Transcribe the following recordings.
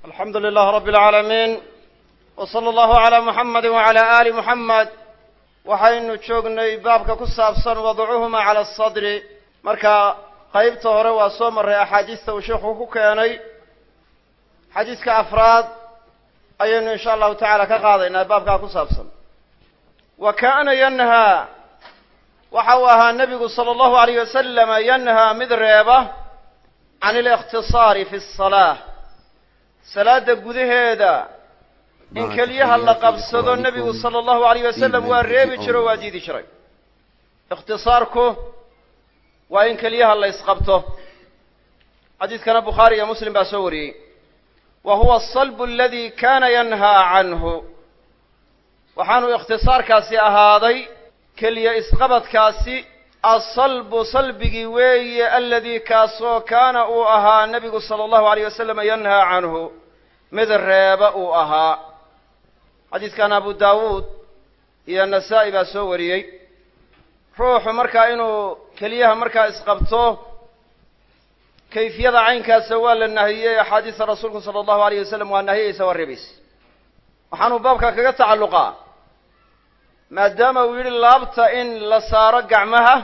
alxamdu lilah rabi اlcaalamiin w sala allahu calaa muxamadi wacala aali muxamed waxaynu joognay baabka ku saabsan wadcuhuma cala asadri marka qaybta hore waa soo marray axaadiista uu sheikhu ku keenay xadiiska afraad ayaynu insha allahu tacaala ka qaadaynaa baabkaa ku saabsan wa kaana yanhaa waxa uu ahaa nebigu sala allahu alayh wasalama yanhaa mid reeba can alikhtisaari fi asalaa salaada gudaheeda in keliyaha la qabsado nebigu sala allahu alayh wasalam waa reebi jiro o waa diidi jiray ikhtisaarku waa in keliyaha la isqabto xadiidkana bukhaari iyo muslim baa soo wariyey wa huwa asalbu aladi kana yanhaa canhu waxaanu ikhtisaarkaasi ahaaday keliya isqabadkaasi asalbu salbigii weeye aladii kaasoo kaana uu ahaa nebigu sala allahu alayh wasalam yanhaa canhu mid reeba uu ahaa xadiidkan abu daawuud iyo nasaa-i baa soo wariyey ruuxu markaa inuu keliyaha markaa isqabto kayfiyada caynkaasa waa la nahiyey axaadiista rasuulku sala allahu alayh wasalam waa nahiyeysa waa reebaysa waxaanuu baabka kaga tacalluqaa maadaama uu yidhi laabta in la saaro gacmaha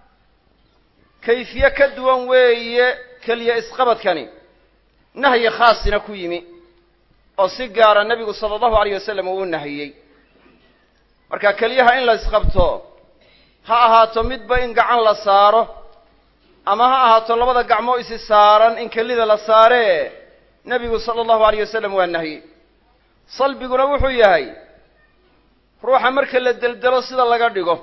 kayfiye ka duwan weeye keliya isqabadkani nahyi khaasina ku yimi oo si gaara nebigu sala allahu alayh wasalam uu u nahiyey marka keliyaha in la isqabto ha ahaato midba in gacan la saaro ama ha ahaato labada gacmoo isi saaran in kelida la saaree nebigu sala allahu alayh wasalam waa nahiyey salbiguna wuxuu yahay ruuxa marka la deldelo sida laga dhigo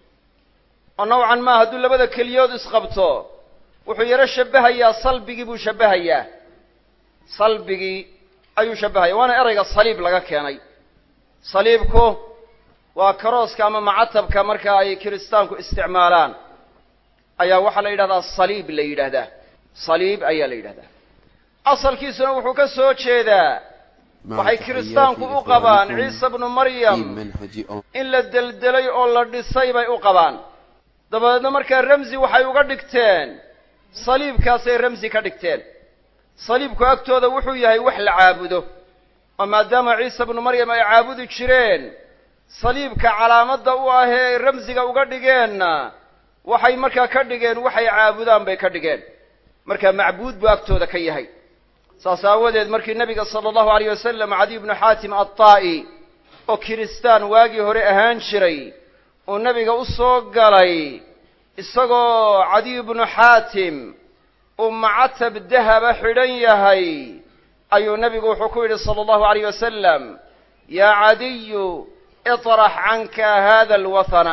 oo nawcan maa hadduu labada keliyood isqabto wuxuu yaro shabbahayaa salbigii buu shabbahayaa salbigii ayuu shabbahaya waana erayga saliib laga keenay saliibku waa karooska ama macatabka marka ay kiristaanku isticmaalaan ayaa waxaa la yidhahdaa saliib la yidhaahdaa saliib ayaa la yidhahdaa asalkiisuna wuxuu ka soo jeedaa waxay kiristaanku u qabaan ciise bnu maryam in la deldelay oo la dhisay bay u qabaan dabadeedna markaa ramsi waxay uga dhigteen saliibkaasay ramsi ka dhigteen saliibku agtooda wuxuu yahay wax la caabudo oo maadaama ciise bnu maryam ay caabudi jireen saliibka calaamadda u ahee ramsiga uga dhigeenna waxay markaa ka dhigeen waxay caabudaan bay ka dhigeen marka macbuud buu agtooda ka yahay saas aawadeed markii nebiga sala allahu alayh wasalam cadiy bnu xaatim addaa'i oo kiristaan waagii hore ahaan jiray uu nebiga u soo galay isagoo cadiy bnu xaatim uu macatab dahaba xidhan yahay ayuu nebigu wuxuu ku yidhi sala allahu alayh wasalam yaa cadiyu iطrax canka hada alwathana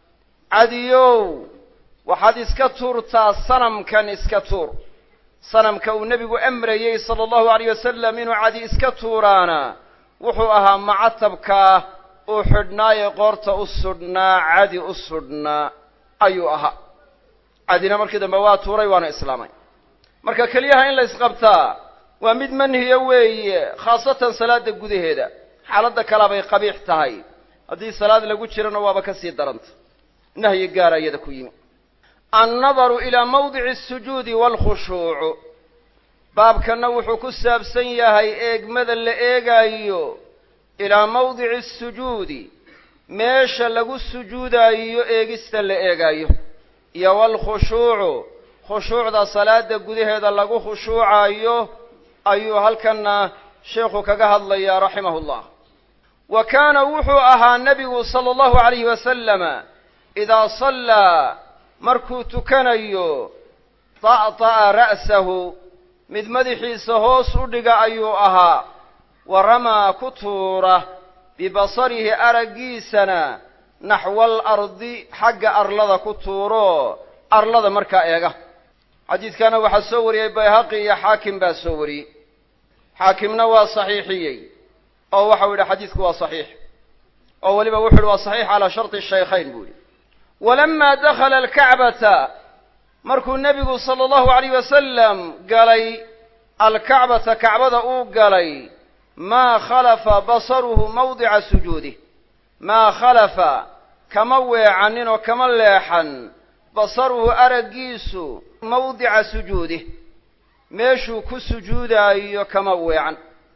cadiyow waxaad iska tuurtaa sanamkan iska tuur sanamka uu nebigu amrayey sala allahu alayh wasalam inuu cadi iska tuuraana wuxuu ahaa macatabkaa uu xidhnaaye qoorta u sudhnaa cadi u sudhnaa ayuu ahaa cadina markii dambe waa tuuray waana islaamay marka keliyaha in la isqabtaa waa mid manhiya weeye khaasatan salaada gudaheeda xaaladda kalea bay qabiix tahay haddii salaad lagu jirana waaba ka sii daranta nahyi gaara iyada ku yimi annadaru ilaa mawdici asujuudi waalkhushuucu baabkanna wuxuu ku saabsan yahay eegmada la eegaayo ilaa mawdici asujuudi meesha lagu sujuudaayo eegista la eegaayo iyo waalkhushuucu khushuucda salaada gudaheeda lagu khushuucaayo ayuu halkanna sheekhu kaga hadlayaa raximahu llah wa kaana wuxuu ahaa nebigu sala allahu alayhi wasalama idaa sallaa markuu tukanayo ta'ta'a ra'sahu mid madaxiisa hoos u dhiga ayuu ahaa wa ramaa ku tuura bibasarihi araggiisana naxwal ardi xagga arlada ku tuuro arlada markaa eega xadiidkana waxaa soo wariyey bayhaqi iyo xaakim baa soo wariyey xaakimna waa saxiixiyey oo waxau yidhi xadiidku waa saxiix oo weliba wuxu uhi waa saxiix calaa sharti shaykhayn buu yidhi walamaa dakhala alkacbata markuu nebigu sala allahu alayh wasalam galay alkacbata kacbada uu galay maa khalafa basaruhu mawdica sujuudih maa khalafa kama weecanin oo kama leexan basaruhu araggiisu mawdica sujuudih meeshuu ku sujuudaayo kama weecan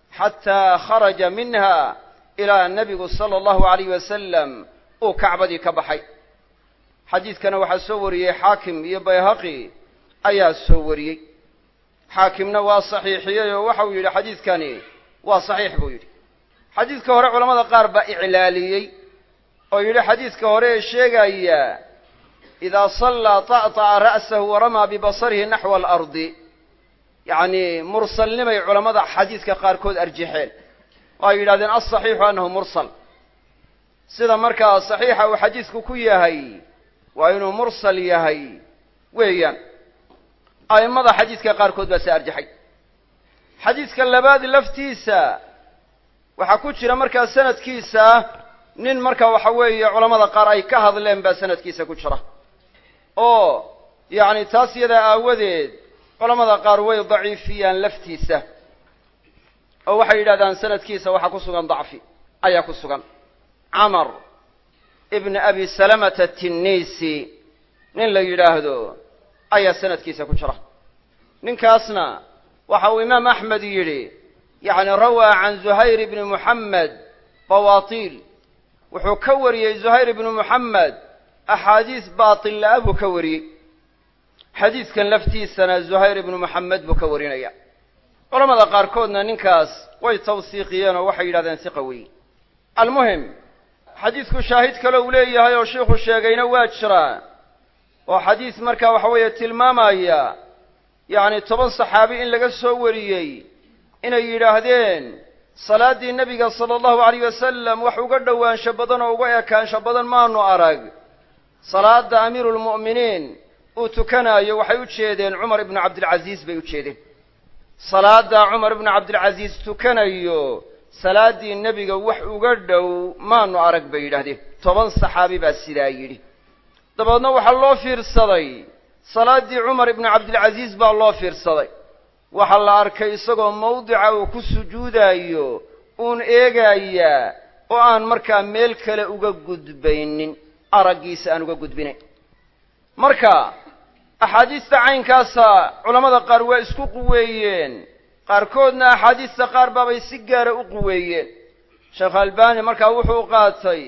xataa kharaja minha ilaa nebigu sala allahu alayh wasalam uu kacbadii ka baxay xadiidkana waxaa soo wariyey xaakim iyo bayhaqi ayaa soo wariyey xaakimna waa saxiixiyey oo waxau yidhi xadiidkani waa saxiix buu yidhi xadiidka hore culamada qaar baa iclaaliyey oo yidhi xadiidka hore ee sheegaya idaa sallaa ta'طa'a ra'sahu waramaa bibasarihi naxwa alardi yacni mursalnimay culammada xadiidka qaarkood arjaxeen oo ay yidhahdeen alsaxiixu annahu mursal sida markaa saxiixa uu xadiidku ku yahay waa inuu mursal yahay weeyaan a'immada xadiidka qaarkood baa se arjaxay xadiidka labaad laftiisa waxaa ku jira markaa sanadkiisa nin marka waxa weeye culamada qaar ay ka hadleen baa sanadkiisa ku jira oo yacni taas yadaa aawadeed culamada qaar way daciifiyaan laftiisa oo waxay yidhahdaan sanadkiisa waxaa ku sugan dacfi ayaa ku sugan camar ibna abi salamata tinnisi nin la yidhaahdo ayaa sanadkiisa ku jira ninkaasna waxa uu imaam axmed yidhi yacni rawaa can zuhayr ibni muxamed bawaatiil wuxuu ka wariyey zuhayr ibnu muxamed axaadiis baatilla-a buu ka wariyey xadiidkan laftiisana zuhayr ibnu muxamed buu ka warinaya culamada qaarkoodna ninkaas way tawsiiqiyeen oo waxay yidhahdeen siqa weyi almuhim xadiidku shaahid kale uu leeyahay oo sheikhu sheegayna waa jiraa oo xadiis markaa waxa weeye tilmaamaya yacni toban saxaabi in laga soo wariyey inay yidhaahdeen salaaddii nebiga sala allahu alayh wasalam wax uga dhowaansho badan oo uga ekaansho badan maanu arag salaadda amiiruulmu'miniin uu tukanaayo waxay u jeedeen cumar ibnu cabdilcasiis bay u jeedeen salaaddaa cumar ibnu cabdilcasiis tukanayo salaaddii nebiga wax uga dhow maanu arag bay yidhahdeen toban saxaabi baa sidaa yidhi dabeedna waxaa loo fiirsaday salaaddii cumar ibnu cabdilcasiis baa loo fiirsaday waxaa la arkay isagoo mawdica uu ku sujuudaayo uun eegayaa oo aan markaa meel kale uga gudbaynin araggiisa aan uga gudbinayn marka axaadiista caynkaasa culammada qaar waa isku quweeyeen qaarkoodna axaadiista qaar baabay si gaara u quweeyeen sheekh albani markaa wuxuu qaatay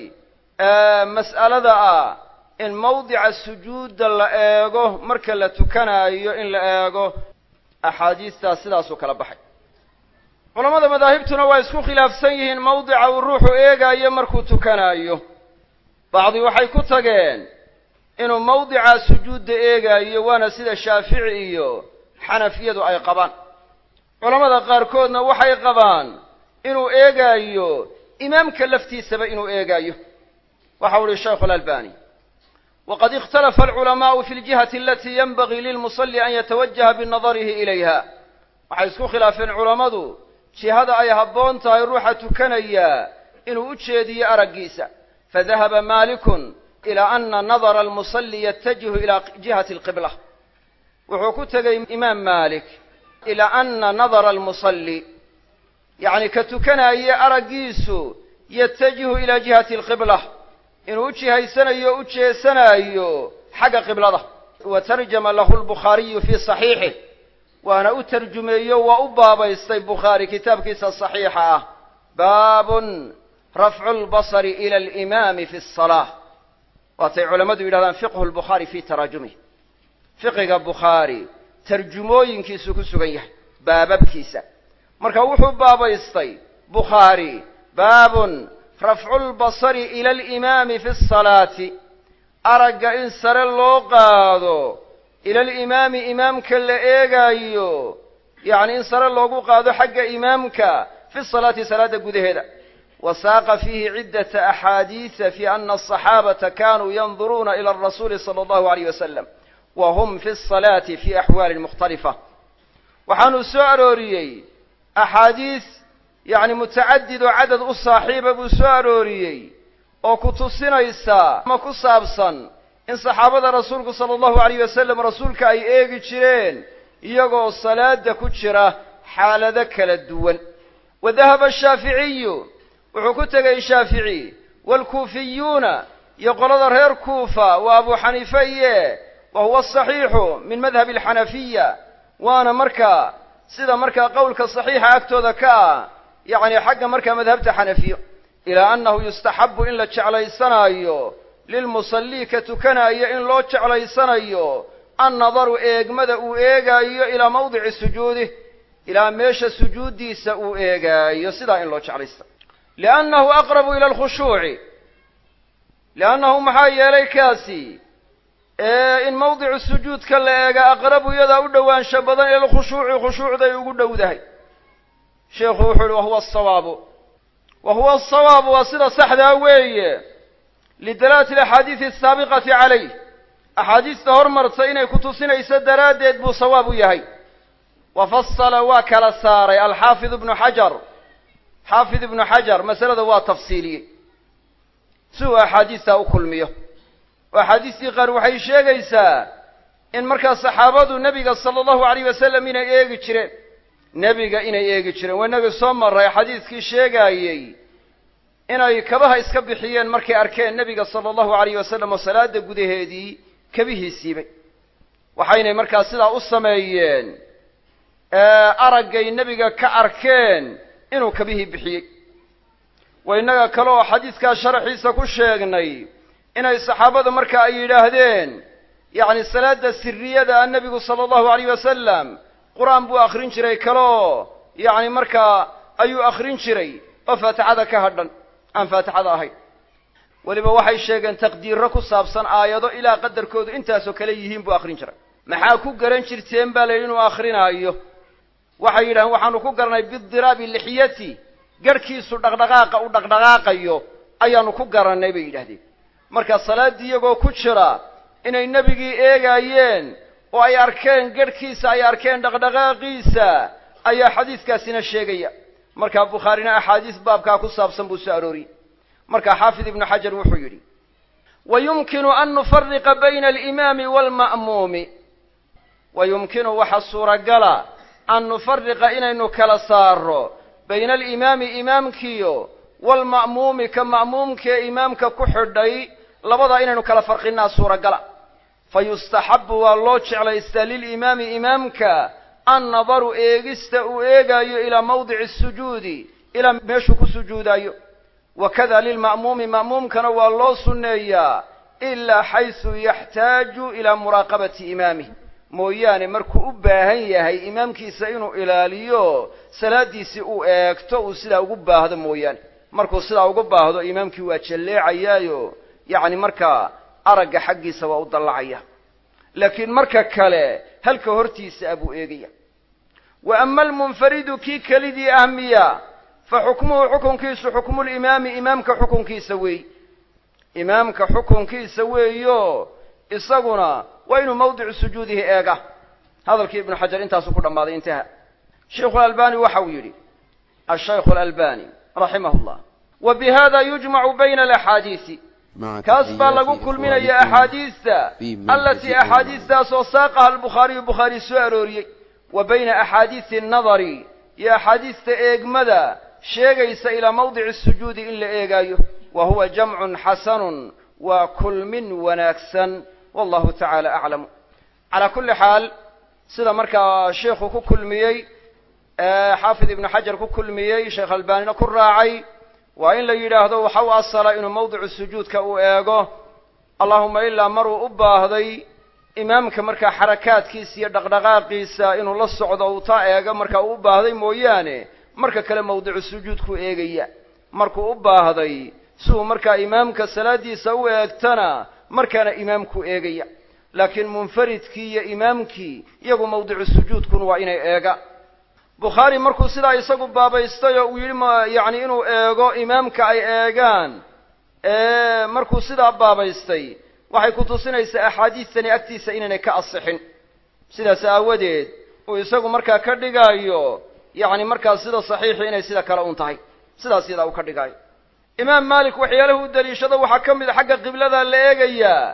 mas'alada ah in mawdica sujuudda la eego marka la tukanaayo in la eego axaadiistaas sidaasuu kala baxay culammada madaahibtuna waa isku khilaafsan yihiin mawdica uu ruuxu eegaayo markuu tukanaayo bacdi waxay ku tageen inuu mawdica sujuudda eegaayo waana sida shaafici iyo xanafiyadu ay qabaan culammada qaarkoodna waxay qabaan inuu eegaayo imaamka laftiisaba inuu eegaayo waxau uhi shaykhu alalbani wqad ikhtalafa alculamaءu fi اljihati alati yanbagii lilmuصli an yatawajaha binadarihi ilayha waxay isku khilaafeen culammadu jihada ay habboon tahay ruuxa tukanaya inuu u jeediyo araggiisa fadahaba malikun ilى ana nadara almusali yatajihu ila jihati اlqibla wuxuu ku tegey imaam malik ilى ana nadara almusali yacni ka tukanaye araggiisu yatajihu ila jihati اlqibla inuu u jihaysanayo o u jeesanaayo xagga qiblada wa tarjama lahu lbukhaariyu fii saxiixih waana u tarjumeeyo waa u baabaystay bukhaari kitaabkiisa saxiixa ah baabun rafcu lbasari ila alimaami fi asalaa waatay culammadu yidhahdaan fiqhu lbukhaari fii taraajumih fiqiga bukhaari tarjumooyinkiisu ku sugan yahay baababkiisa marka wuxuu baabaystay bukhaari baabun rafcu lbasari ila alimaami fi asalaati aragga in sare loo qaado ila alimaami imaamka la eegaayo yacni in sare loogu qaado xagga imaamka fi salaati salaadda gudaheeda wa saaqa fiihi ciddata axaadiisa fi ana asaxaabata kanuu yanduruuna ila arasuuli sala allahu alayh wasalam wa hum fi asalaati fi axwaalin mukhtalifa waxaanuu soo arooriyey axaadiis yacni mutacadid oo cadad u saaxiiba buu soo arooriyey oo ku tusinaysa ama ku saabsan in saxaabada rasuulku sala allahu alayh wasalam rasuulka ay eegi jireen iyagoo salaada ku jira xaalado kala duwan wa dahaba ashaaficiyu wuxuu ku tegey shaafici waalkuufiyuuna iyo qolada reer kuufa waa abu xaniife iye wa huwa asaxiixu min madhabi alxanafiya waana markaa sida markaa qowlka saxiixa agtooda ka ah yacni xagga markaa madhabta xanafiyo ilaa annahu yustaxabu in la jeclaysanaayo lilmusallii ka tukanaayo in loo jeclaysanayo annadaru eegmada uu eegaayo ilaa mawdici sujuudih ilaa meesha sujuuddiisa uu eegaayo sidaa in loo jeclaysta liannahu aqrabu ila alkhushuuci liannahu maxaa yeelay kaasi in mawdicu sujuudka la eega aqrabu iyadaa u dhowaansho badan ila alkhushuuci khushuucday ugu dhowdahay sheikhu wuxuu uhi wahuwa asawaabu wa huwa asawaabu waa sida saxdaa weeye lidalaalati alaxaadiidi asaabiqati calayh axaadiista hormarta inay ku tusinayso daraaddeed buu sawaab u yahay wa fasala waa kala saaray alxaafid ibnu xajar xaafid ibnu xajar masalada waa tafsiiliyey si uu axaadiistaa u kulmiyo oo axaadiistii qaar waxay sheegaysaa in markaa saxaabadu nebiga sala allahu alayh wasalam inay eegi jireen nebiga inay eegi jireen waa inagii soo maray xadiiskii sheegaayey inay kabaha iska bixiyeen markay arkeen nebiga sala allahu alayh wasalam oo salaada gudaheedii kabihiisiibay waxaynay markaa sidaa u sameeyeen araggay nebiga ka arkeen inuu kabihii bixiyey wa innaga kale oo xadiiskaa sharaxiisa ku sheegnay inay saxaabadu marka ay yidhaahdeen yacni salaada siriyada nebigu sala allahu alayh wasalam qur-aan buu akrin jiray kaloo yacni markaa ayuu akrin jiray oo faatixada ka hadhan aan faatixada ahayn weliba waxay sheegeen taqdiirro ku saabsan aayado ilaa qadarkoodu intaasoo kale yihiin buu akrin jiray maxaa ku garan jirteen baa la yidhi inuu akrinaayo waxay yidhahdeen waxaanu ku garanay bidiraabi lixyati garhkiisu dhaqdhaqaaqa u dhaqdhaqaaqayo ayaanu ku garannay bay yidhahdeen marka salaaddii iyagoo ku jira inay nebigii eegaayeen oo ay arkeen garhkiisa ay arkeen dhaqdhaqaaqiisa ayaa xadiiskaasina sheegaya markaa bukhaarina axaadiis baabkaa ku saabsan buu soo arooriyey marka xaafid ibnu xajar wuxuu yidhi wa yumkinu an nufariqa bayna alimaami waalma'muumi wa yumkinu waxa suuragala an nufariqa inaynu kala saaro bayna alimaami imaamkiyo waalma'muumi ka ma'muumkaee imaamka ku xidhay labadaa inaynu kala farqinnaa suuragala fa yustaxabu waa loo jeclaystaa lilimaami imaamka annadaru eegista uu eegaayo ilaa mawdici sujuudi ilaa meeshuu ku sujuudaayo wakada lilma'muumi ma'muumkana waa loo sunneeyaa ilaa xaysu yaxtaaju ilaa muraaqabati imaamih mooyaane markuu u baahan yahay imaamkiisa inuu ilaaliyo salaaddiisii uu eegto uu sidaa ugu baahdo mooyaane markuu sidaa ugu baahdo imaamkii waa jalleecayaayo yacni markaa aragga xaggiisa waa u dallacaya laakiin marka kale halka hortiisa abuu eegaya wa ama almunfaridu kii kelidii ah miya fa xukmuhu xukunkiisu xukmulimaami imaamka xukunkiisa weey imaamka xukunkiisa weeyo isaguna waa inuu mawdicu sujuudihi eega hadalkii ibnu xajar intaasuu ku dhammaaday intaha sheikhu alalbani waxa uu yidhi ashaykhu alalbani raximah llah wa bi hada yujmacu bayna alaxaadiisi kaas baa lagu kulminaya axaadiista alatii axaadiistaasoo saaqaha albukhaariyu bukhaari soo arooriyey wa bayna axaadiisi annadari iyo axaadiista eegmada sheegaysa ilaa mawdici sujuudi in la eegaayo wa huwa jamcun xasanun waa kulmin wanaagsan wallahu tacaala aclamu calaa kulli xaal sida markaa sheikhu ku kulmiyey xaafid ibnu xajar ku kulmiyey sheekh albaanina ku raacay waa in la yidhaahdo waxa u asala inuu mawdicu sujuudka uu eego allahuma ilaa maruu u baahday imaamka markaa xarakaadkiisa iyo dhaqdhaqaaqiisa inuu la socdo uu taa eego markaa uu u baahday mooyaane marka kale mawdicu sujuudkuu eegaya markuu u baahday si uu markaa imaamka salaaddiisa u eegtana markaana imaamku eegaya laakiin munfaridkii iyo imaamkii iyagu mawdicu sujuudkun waa inay eega bukhaari markuu sidaa isagu baabaystay oo uu yidhi ma yacni inuu eego imaamka ay eegaan markuu sidaa baabaystay waxay ku tusinaysaa axaadiistani agtiisa inaynay ka asixin sidaas aawadeed uu isagu markaa ka dhigaayo yacni markaa sida saxiixii inay sida kale un tahay sidaas yadaa uu ka dhigaayo imaam maalik waxyaalahu u daliishado waxaa ka mid a xagga qiblada la eegayaa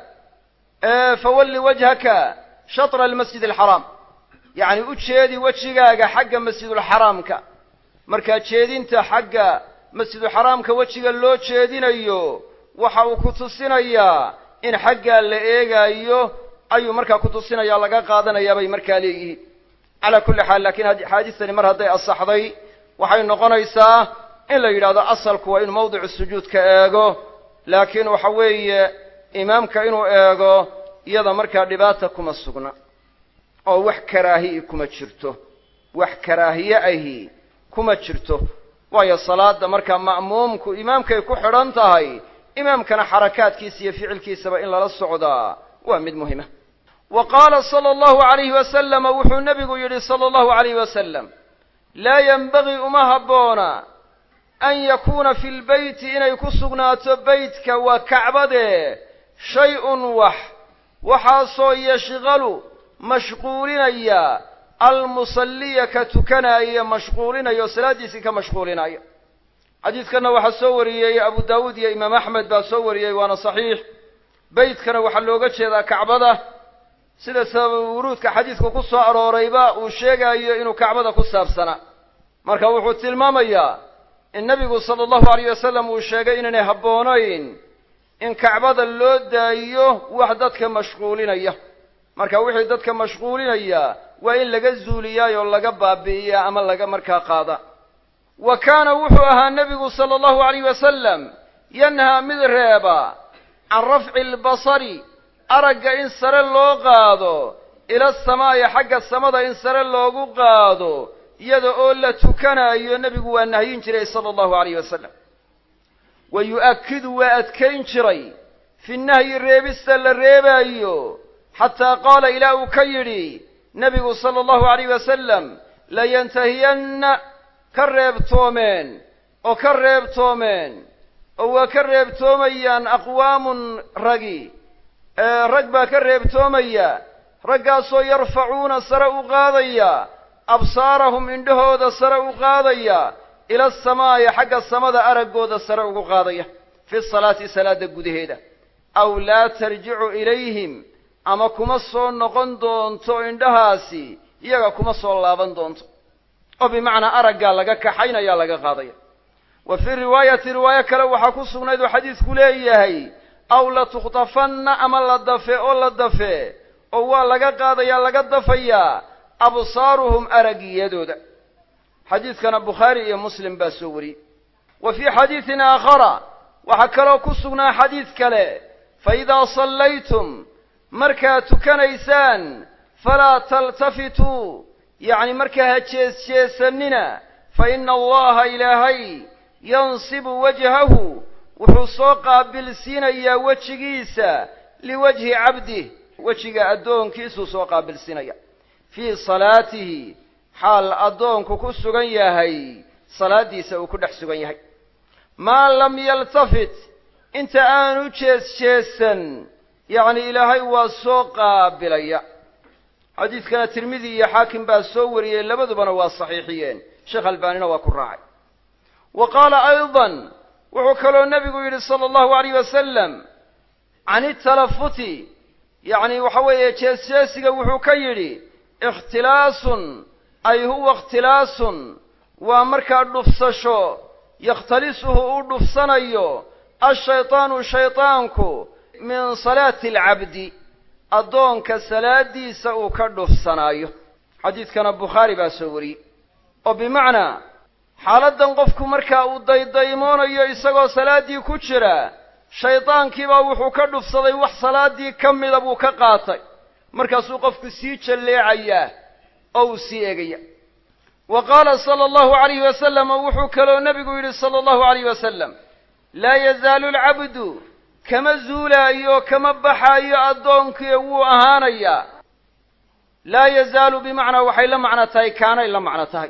fawalli wajhaka shatra almasjid alxaraam yacni u jeedi wejigaaga xagga masjidulxaraamka markaa jeedinta xagga masjidulxaraamka wejiga loo jeedinayo waxa uu ku tusinayaa in xaggaa la eegaayo ayuu markaa ku tusinaya laga qaadanayaa bay markaa leeyihiin calaa kulli xaal laakiin axaadiistani mar hadday asaxday waxay noqonaysaa in la yidhahdo asalku waa inuu mawdicu sujuudka eego laakiin waxa weeye imaamka inuu eego iyada markaa dhibaata kuma sugna oo wax karaahi'i kuma jirto wax karaahiye ahi kuma jirto waayo salaada markaa ma'muumku imaamkay ku xidhan tahay imaamkana xarakaadkiisa iyo ficilkiisaba in lala socdaa waa mid muhima wa qaala sala allahu alayhi wasalama wuxuu nebigu yidhi sala allahu alayhi wasalam laa yenbagii uma habboona an yakuuna fi lbeyti inay ku sugnaato beytka waa kacbade shay-un wax waxaasoo yashqalu mashquulinaya almusalliya ka tukanaya mashquulinaya oo salaaddiisii ka mashquulinaya xadiidkanna waxaa soo wariyey abu daawuud iyo imaam axmed baa soo wariyey waana saxiix beytkana waxaa looga jeedaa kacbada sida sabab wuruudka xadiidku ku soo aroorayba uu sheegayo inuu kacbada ku saabsanaa marka wuxuu tilmaamayaa in nebigu sala allahu alayh wasalam uu sheegay inaynay habboonayn in kacbada loo daayiyo wax dadka mashquulinaya marka wixii dadka mashquulinaya waa in laga zuuliyaayoo laga baabi'iya ama laga markaa qaada wa kaana wuxuu ahaa nebigu sala allahu alayh wasalam yanhaa mid reeba can rafci albasari aragga in sare loo qaado ila asamaa'i xagga samada in sare loogu qaado iyada oo la tukanayo nebigu waa nahyin jiray sala allahu alayh wasalam wa yu'akkidu waa adkayn jiray fi nahyi reebista la reebaayo xataa qaala ilaa uu ka yidhi nebigu sala allahu alayh wasalam layantahiyanna ka reebtoomeen oo ka reebtoomeen oo waa ka reebtoomayaan aqwaamun ragi rag baa ka reebtoomaya raggaasoo yarfacuuna sare u qaadaya absaarahum indhahooda sare u qaadaya ila asamaa'i xagga samada araggooda sare ugu qaadaya fi salaati salaada gudaheeda aw laa tarjicu ilayhim ama kuma soo noqon doonto indhahaasi iyaga kuma soo laaban doonto oo bimacnaa araggaa laga kaxaynaya laga qaadaya wa fii riwaayati riwaayo kale waxaa ku sugnayd oo xadiidku leeyahay aw latukhtafanna ama la dafe oo la dafe oo waa laga qaadayaa laga dafayaa absaaruhum araggiyadooda xadiidkana bukhaari iyo muslim baa soo wariyey wa fii xadiidin aakhara waxaa kaloo ku sugnaa xadiid kale fa idaa sallaytum markaad tukanaysaan falaa taltafituu yacni markaa ha jees-jeesanina fa ina allaha ilaahay yansibu wajhahu wuxuu soo qaabilsiinayaa wejigiisa liwajhi cabdih wejiga addoonkiisuu soo qaabilsiinaya fii salaatihi xaal addoonku ku sugan yahay salaaddiisa uu ku dhex sugan yahay maa lam yaltafit inta aanu jees-jeesan yacni ilaahay waa soo qaabilaya xadiidkana tirmidi iyo xaakim baa soo wariyey labadubana waa saxiixiyeen sheekh albaanina waa ku raacay wa qaala aydan wuxuu kaloo nebigu yidhi sala allahu alayh wasalam can italafuti yacni waxa weeye jees-jeesiga wuxuu ka yidhi ikhtilaasun ay huwa ikhtilaasun waa markaa dhufsasho yakhtalisuhu u dhufsanayo ashaytaanu shaytaanku min salaati alcabdi addoonka salaadiisa uu ka dhufsanaayo xadiidkana bukhaari baa soo wariyey oo bimacnaa xaaladdan qofku markaa uu daydaymoonayo isagoo salaaddii ku jira shaydaankiibaa wuxuu ka dhufsaday wax salaaddii ka mida buu ka qaatay markaasuu qofku sii jalleecayaa oo uu sii egaya wa qaala sala allahu alayhi wasalam oo wuxuu kaloo nebigu yidhi sala allahu alayh wasalam laa yazaalu alcabdu kama zuulaayo kama baxaayo addoonkii wuu ahaanayaa laa yazaalu bimacnaa waxay la macno tahay kaanay la macno tahay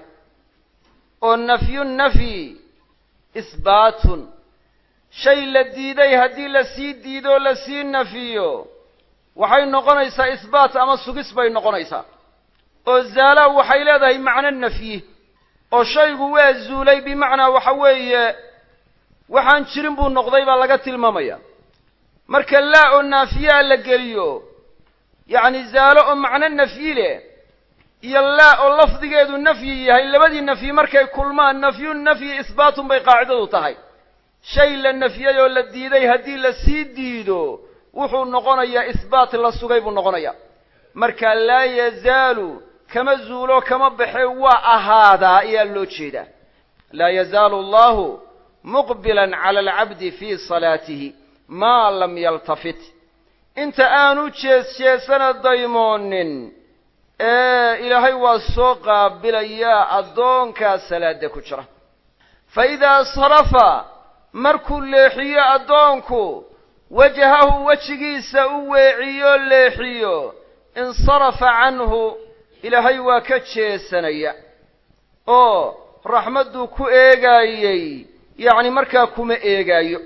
oo nafyu nafyi isbaatun shay la diiday haddii lasii diidoo lasii nafiyo waxay noqonaysaa isbaat ama sugis bay noqonaysaa oo zaala waxay leedahay macno nafyi oo shaygu waa zuulay bimacnaa waxa weeye waxaan jirin buu noqday baa laga tilmaamaya marka laa oo naafiyaa la geliyo yacni zaalo oo macno nafyi leh iyo laa oo lafdigeedu nafyi yahay labadii nafyi markay kulmaan nafyu nafyi isbaatun bay qaacidadu tahay shay la nafyay oo la diiday haddii lasii diido wuxuu noqonayaa isbaat la sugay buu noqonayaa marka laa yazaalu kama zuulo kama baxe waa ahaadaa ayaa loo jeedaa laa yazaalu allahu muqbilan cala alcabdi fii salaatihi maa lam yaltafit inta aanu jees jeesana daymoonin ee ilaahay waa soo qaabilayaa addoonkaa salaada ku jira fa idaa sarafa markuu leexiyo addoonku wajahahu wejigiisa u weeciyo leexiyo insarafa canhu ilaahay waa ka jeesanaya oo raxmadduu ku eegaayey yacni markaa kuma eegaayo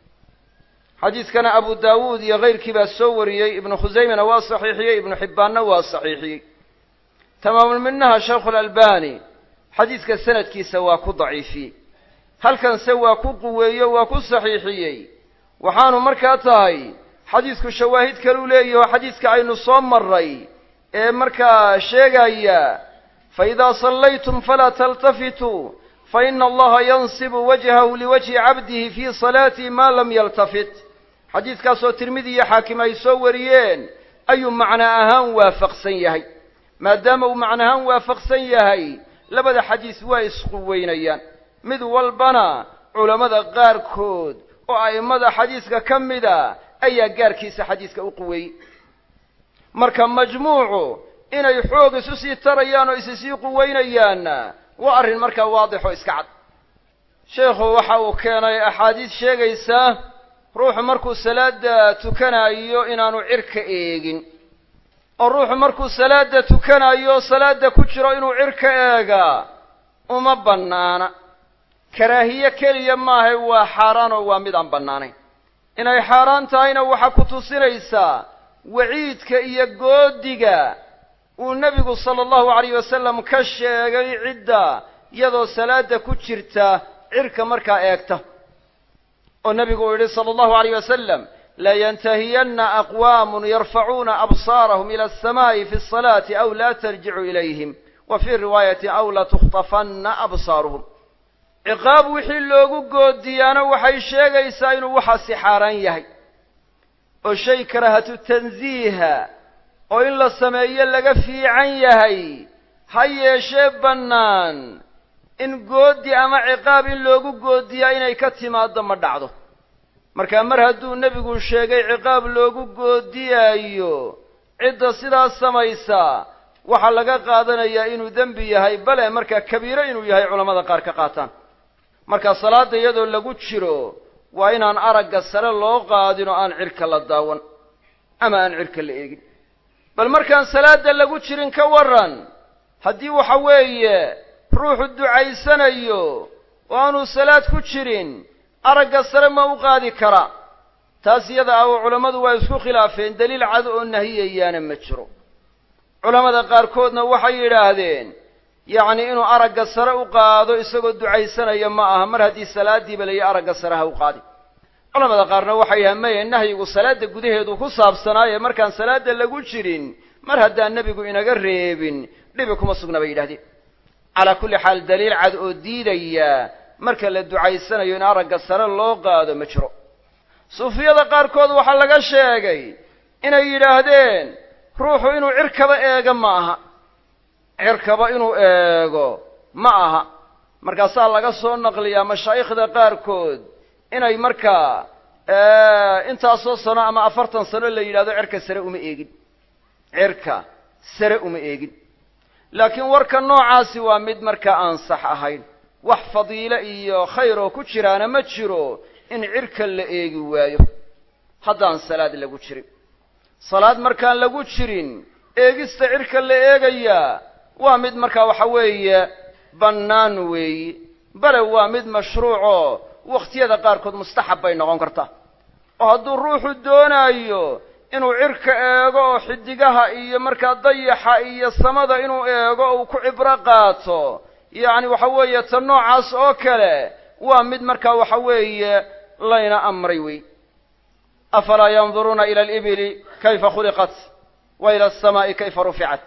xadiidkana abu daawuud iyo kayrkii baa soo wariyey ibnu khusaymana waa saxiixiyey ibnu xibbaanna waa saxiixiyey tamaamulminaha shaykhulalbani xadiidka sanadkiisa waa ku daciifiyey halkanse waa ku quweeyo waa ku saxiixiyey waxaanu markaa tahay xadiidku shawaahid kaluu leeyaho xadiidka aynu soo marray ee markaa sheegaya faidaa sallaytum falaa taltafituu faina allaha yansibu wajhahu liwajhi cabdihi fii salaatihi maa lam yaltafit xadiidkaasoo tirmidi iyo xaakim ay soo wariyeen ayuu macno ahaan waafaqsan yahay maadaama uu macno ahaan waafaqsan yahay labada xadiis waa isquweynayaan mid walbana culammada qaarkood oo a'immada xadiiska ka mida ayaa gaarkiisa xadiiska u quweeyey marka majmuucu inay xoog isu sii tarayaan oo isi sii quweynayaanna waa arrin markaa waadix oo iska cad sheekhu waxa uu keenay axaadiis sheegaysa ruuxu markuu salaada tukanayo inaanu cirka eegin oo ruuxu markuu salaada tukanayo salaada ku jiro inuu cirka eegaa uma bannaana karaahiye keliya maahay waa xaaraan oo waa mid aan bannaanayn inay xaaraan tahayna waxaa ku tusinaysaa waciidka iyo goodiga uu nebigu sala allahu alayh wasalam ka sheegay cidda iyadoo salaada ku jirta cirka markaa eegta oo nebigu uu yidhi sala allahu alayh wasalam layantahiyanna aqwaamun yarfacuuna absaarahum ila alsamaa'i fi asalaati aw laa tarjicu ilayhim wa fii riwaayati aw latukhtafanna absaaruhum ciqaab wixii loogu goodiyaana waxay sheegaysaa inuu waxaasi xaaraan yahay oo shay karaahatu tansiiha oo in la sameeyo laga fiican yahay ha yeeshee bannaan in goodi ama ciqaab in loogu goodiyaa inay ka timaaddo ma dhacdo markaa mar hadduu nebigu sheegay ciqaab loogu goodiyaayo cidda sidaas samaysa waxaa laga qaadanayaa inuu dembi yahay bale markaa kabiiro inuu yahay culammada qaar ka qaataan marka salaadda iyadoo lagu jiro waa inaan aragga sare loo qaadin oo aan cirka la daawan ama aan cirka la eegin bal markaan salaadda lagu jirin ka warran haddii waxa weeye ruuxu ducaysanayo oo aanuu salaad ku jirin aragga sare ma u qaadi karaa taas iyada ah oo culammadu waa isku khilaafeen daliil cad oo nahiyayaana ma jiro culammada qaarkoodna waxay yidhaahdeen yacni inuu aragga sare u qaado isagoo ducaysanaya ma aha mar haddii salaaddiiba layi aragga sare ha u qaadi culamada qaarna waxay yidhahdeen maya nahyigu salaadda gudaheedu ku saabsanaaye markaan salaadda lagu jirin mar haddaan nebigu inaga reebin dhibi kuma sugna bay yidhahdeen calaa kulli xaal daliil cad oo diidaya marka la ducaysanayo in aragga sare loo qaado ma jiro suufiyada qaarkood waxaa laga sheegay inay yidhaahdeen ruuxu inuu cirkaba eego ma aha cirkaba inuu eego ma aha markaasaa laga soo naqliyaa mashaayikhda qaarkood inay markaa intaasoo sano ama afartan sano la yidhahdo cirka sare uma eegin cirka sare uma eegin laakiin warka noocaasi waa mid markaa aan sax ahayn wax fadiile iyo khayr oo ku jiraana ma jiro in cirka la eegi waayo haddaan salaad lagu jirin salaad markaan lagu jirin eegista cirka la eegayaa waa mid markaa waxa weeye bannaan weeyi bale waa mid mashruucoo wakhtiyada qaarkood mustaxab bay noqon kartaa oo hadduu ruuxu doonaayo inuu cirka eego oo xidigaha iyo markaa dayaxa iyo samada inuu eego oo uu ku cibro qaato yacni waxa weeye ta noocaas oo kale waa mid markaa waxa weeye layna amray wey afalaa yanduruuna ila alibili kayfa khuliqat wa ila alsamaa'i kayfa ruficat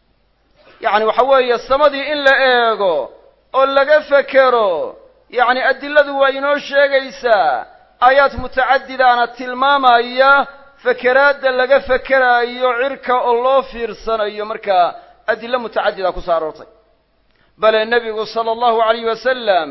yacni waxa weeye samadii in la eego oo laga fekero yacni adiladu waa inoo sheegaysaa aayaad mutacadidaana tilmaamaya fekeraadda laga fekeraayo cirka oo loo fiirsanayo markaa adilo mutacadida ku soo aroortay bale nebigu sala allahu alayh wasalam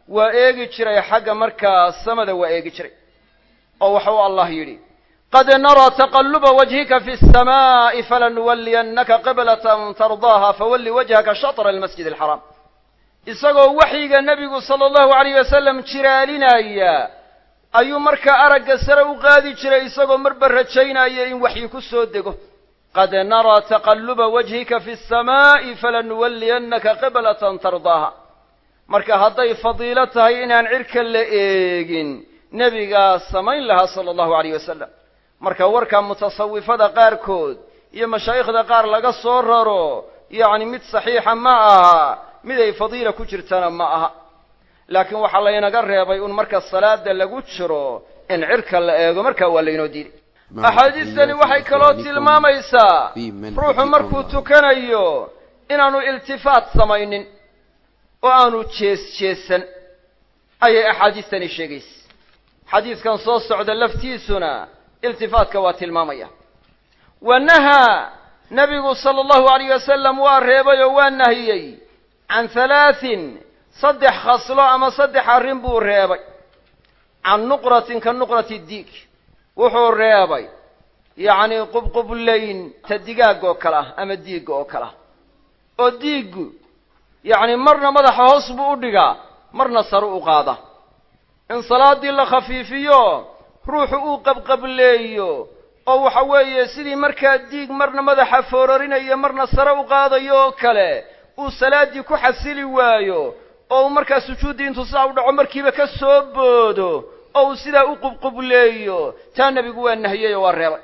waa eegi jiray xagga markaa samada waa eegi jiray oo waxa uu allah yidhi qad naraa taqaluba wajhika fi الsamaaءi falanuwaliyannaka qiblatan tardaaha fawalli wajhaka shaطra almasjid alxaraam isagoo waxyiga nebigu sala allahu alayh wasalam jiraalinaya ayuu markaa aragga sare u qaadi jiray isagoo marba rajaynaya in waxyi ku soo dego qad naraa taqaluba wajhika fi الsamaaءi falanuwaliyannaka qiblatan tardaaha marka hadday fadiilo tahay inaan cirka la eegin nebigaa samayn lahaa sala allahu alayh wasalam marka warka mutasawifada qaarkood iyo mashaayikhda qaar laga soo raro yacni mid saxiixa ma aha mid ay fadiila ku jirtana ma aha laakiin waxaa laynaga reebay un marka salaada lagu jiro in cirka la eego markaa waa laynoo diiday axaadiistani waxay kaloo tilmaamaysaa ruuxu markuu tukanayo inaanu iltifaat samaynin oo aanu jees jeesan ayay axaadiistani sheegaysa xadiidkan soo socda laftiisuna iltifaatka waa tilmaamaya wa nahaa nebigu sala allahu alayh wasalam waa reebay oo waa nahiyey can halaatin saddex khaslo ama saddex arrin buu reebay can nuqratin ka nuqrati diig wuxuu reebay yacni qubqublayn ta digaagga oo kale ah ama diigga oo kale ah oo diiggu yacni marna madaxa hoos buu u dhigaa marna sare u qaada in salaaddii la khafiifiyo ruuxu uu qabqableeyo oo waxa weeye sidii markaa diig marna madaxa foorarinayo marna sare u qaadayo oo kale uu salaaddii ku xasili waayo oo uu markaa sujuuddii intuu sidaa u dhaco markiiba ka soo boodo oo uu sidaa u qubqubleeyo taa nebigu waa nahiyey oo waa reebay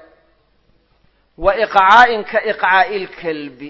wa iqcaa'in ka iqcaa'i lkalbi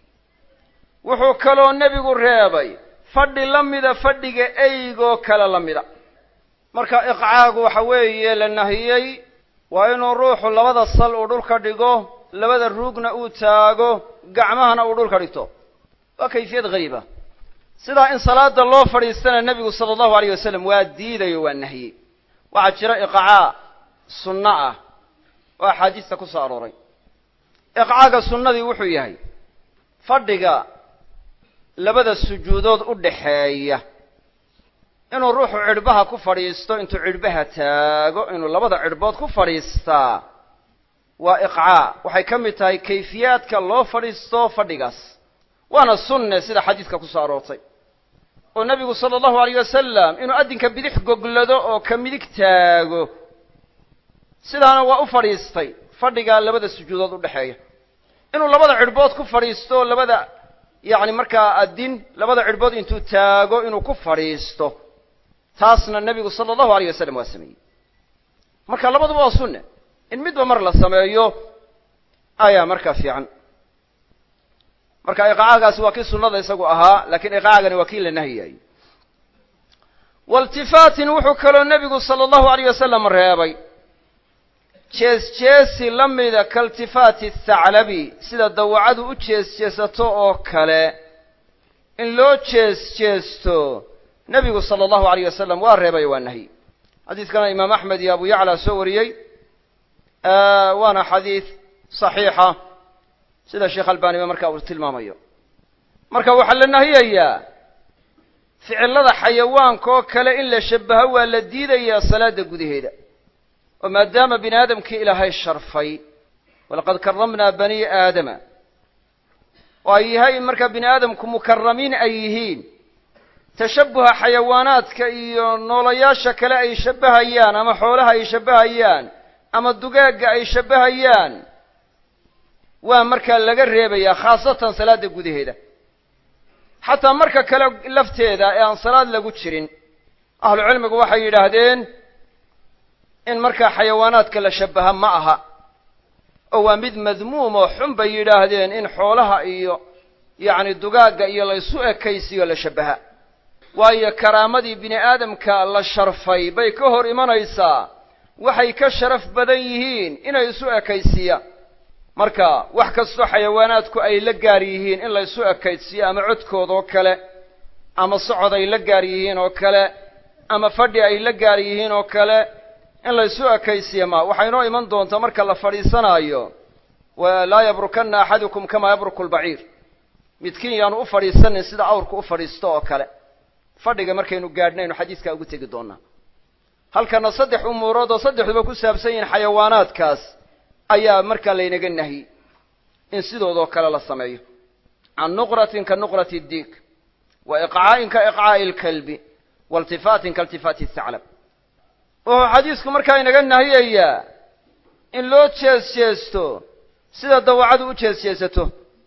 wuxuu kaloo nebigu reebay fadhi la mida fadhiga eygoo kale la mida marka iqcaagu waxa weeye la nahiyey waa inuu ruuxu labada sal uu dhulka dhigo labada ruugna uu taago gacmahana uu dhulka dhigto waa kayfiyad hariiba sidaa in salaada loo fadhiistana nebigu sala allahu alayh wasalam waa diidayo waa nahiyey waxaa jira iqcaa sunno ah oo axaadiista ku soo arooray iqcaaga sunnadii wuxuu yahay fadhiga labada sujuudood u dhaxeeya inuu ruuxu cidhbaha ku fadhiisto intuu cidhbaha taago inuu labada cidhbood ku fadhiistaa waa iqcaa waxay ka mid tahay kayfiyaadka loo fadhiisto fadhigaas waana sunne sida xadiidka ku soo aroortay oo nebigu sala allahu alayh wasalam inuu addinka bidix goglado oo ka midig taago sidaana waa u fadhiistay fadhigaa labada sujuudood u dhexeeya inuu labada cidhbood ku fadhiisto labada yacni markaa addin labada cidhbood intuu taago inuu ku fadhiisto taasna nebigu sala allahu alayh wasalam waa sameeyey marka labaduba waa sunne in midba mar la sameeyo ayaa markaa fiican marka iqaacagaasi waa kii sunnada isagu ahaa lakiin iqaacagani waa kii la nahiyay waltifaatin wuxuu kaloo nebigu sala allahu alayh wasalam reebay jees jeesi la mida kaltifaati thaclabi sida dawacadu u jees jeesato oo kale in loo jees jeesto nebigu sala allahu alayh wasalam waa reebay waa nahyi xadiidkana imaam axmed iyo abu yacla soo wariyey waana xadiid saxiixa sida sheekh albaniba marka uu tilmaamayo marka waxaa la nahiyayaa ficilada xayawaanka oo kale in la shabaho waa la diidayaa salaada gudaheeda oo maadaama bini aadamkii ilaahay sharfay walaqad karamnaa bani aadama oo ay yahay markaa bini aadamku mukaramiin ay yihiin tashabuha xayawaanaadka iyo noolayaasha kale ay shabbahayaan ama xoolaha ay shabbahayaan ama dugaagga ay shabbahayaan waa markaa laga reebayaa khaasatan salaada gudaheeda xataa marka kale lafteeda ee aan salaad lagu jirin ahlu cilmigu waxay yidhaahdeen in markaa xayawaanaadka la shabbaha ma aha oo waa mid madmuum oo xun bay yidhaahdeen in xoolaha iyo yacni dugaagga iyo laysu ekaysiyo la shabbaha waayo karaamadii bini aadamka la sharfay bay ka hor imanaysaa waxay ka sharaf badan yihiin inay isu ekaysiiyaan marka wax kastoo xayawaanaadku ay la gaar yihiin in laysu ekaysiiyo ama codkood oo kale ama socod ay la gaar yihiin oo kale ama fadhi ay la gaar yihiin oo kale in laysu ekaysiiya ma waxay inoo iman doontaa marka la fadhiisanaayo laa yabrukanna axadukum kamaa yabruku lbaciir midkiin yaanu u fadhiisanin sida awrku u fadhiisto oo kale fadhiga markaynu gaadhnaynu xadiiskaa ugu tegi doonaa halkana saddex umuurood oo saddexduba ku saabsan yihiin xayawaanaadkaas ayaa markaa laynaga nahiyey in sidoodoo kale la sameeyo can nuqratin ka nuqrati diig wa iqcaa'in ka iqcaa'i alkalbi wa iltifaatin ka iltifaati thaclab wuxuu xadiisku markaa inaga nahiyayaa in loo jees jeesto sida dawacadu u jees jeesato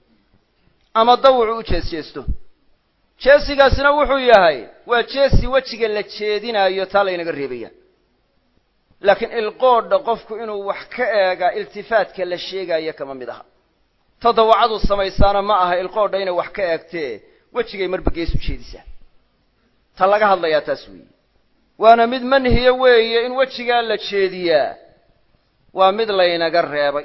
ama dawucu u jees jeesto jeesigaasna wuxuu yahay waa jeesi wejiga la jeedinaayo taa laynaga reebaya laakiin ilqoodha qofku inuu wax ka eega iltifaatka la sheegaayo kama mid aha ta dawacadu samaysaana ma aha ilqoodha inay wax ka eegtee wejigay marba gees u jeedisaa ta laga hadlayaa taas weeye waana mid manhiya weeye in wejigaa la jeediyaa waa mid laynaga reebay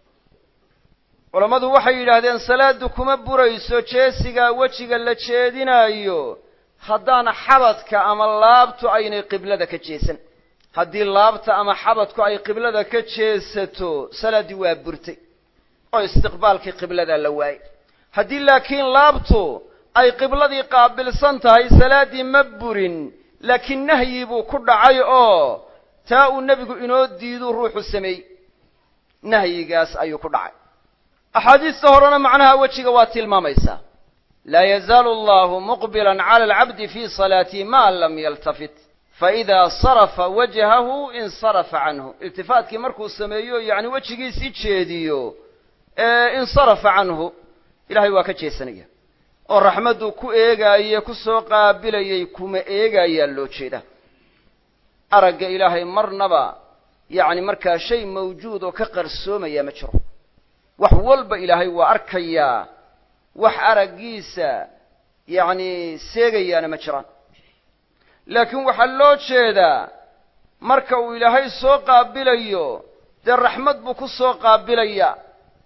culammadu waxay yidhaahdeen salaaddu kuma burayso jeesigaa wejiga la jeedinaayo haddaan xabadka ama laabtu aynay qiblada ka jeesan haddii laabta ama xabadku ay qiblada ka jeesato salaaddii waa burtay oo istiqbaalkii qibladaa la waayey haddii laakiin laabtu ay qibladii qaabilsan tahay salaaddii ma burin laakiin nahyi buu ku dhacay oo taa uu nebigu inoo diiduu ruuxu sameeyey nahyigaas ayuu ku dhacay axaadiista horena macnaha wejiga waa tilmaamaysaa laa yazaalu allahu muqbilan cala alcabdi fii salaatihi ma lam yaltafit faidaa sarafa wajhahu insarafa canhu iltifaatkii markuu sameeyo yacni wejigiisii jeediyo ee insarafa canhu ilahay waa ka jeesanaya oo raxmadduu ku eegaaye ku soo qaabilayay kuma eegaayaa loo jeeda aragga ilaahay marnaba yacni markaa shay mawjuud oo ka qarsoomaya ma jiro wax walba ilaahay waa arkayaa wax araggiisa yacni seegayaana ma jiraan laakiin waxaa loo jeedaa marka uu ilaahay soo qaabilayo dee raxmad buu ku soo qaabilayaa